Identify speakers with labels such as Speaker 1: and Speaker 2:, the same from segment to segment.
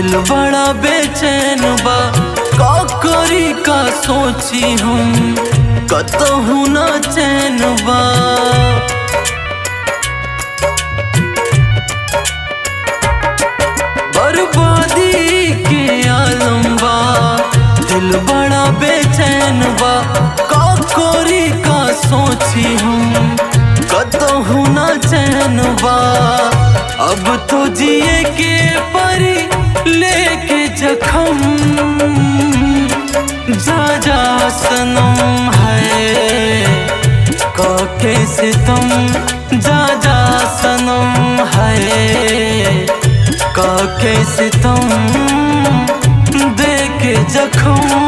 Speaker 1: दिल बड़ा बेचैन बा का करी का सोची हम कतहु ना चैन बा बर्बादी के आलम बा दिल बड़ा बेचैन बा का करी का सोची हम कतहु ना चैन बा अब तो जिए के परी लेके जखम जा जा सनम है काके सितम जा जा सनम है काके सितम दे के जखम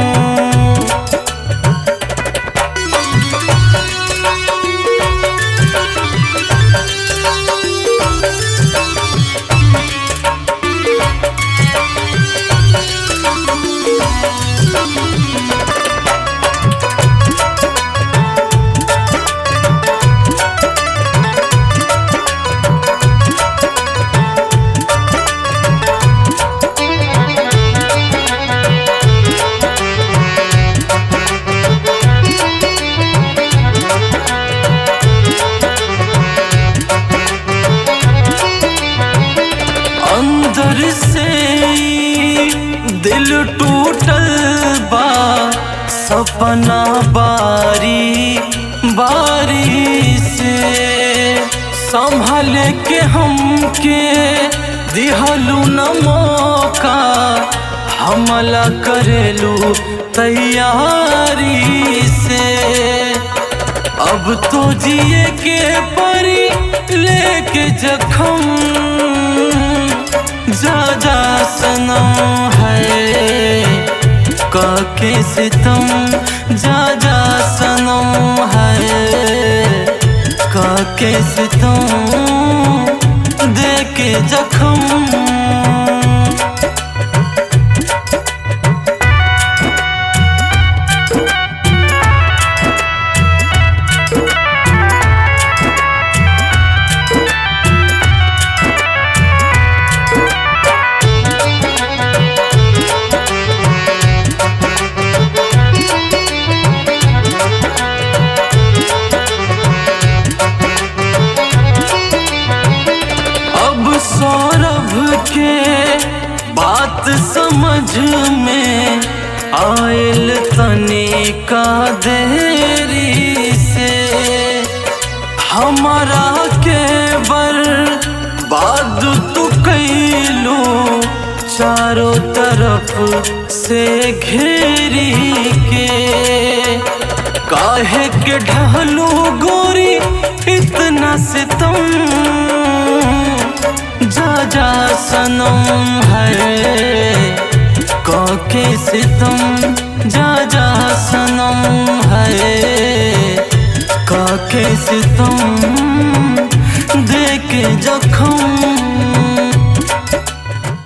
Speaker 1: अंदर से दिल टूटल बा सपना बारी बारी से संभल के हमके दिहलू न मौका हमला करेलू तैयारी से अब तो जिए के परी लेके जखम जा जा सनम है काके सितम जा जा सनम है काके सितम दे के जखम अब सौरभ के बात समझ में आयल तने का देरी से हमारा के बर्बाद तू कैलू चारों तरफ से घेरी के काहे के ढहलू गोरी इतना सितम जा जा सनम है काके सितम जा जा सनम है काके सितम दे के जखम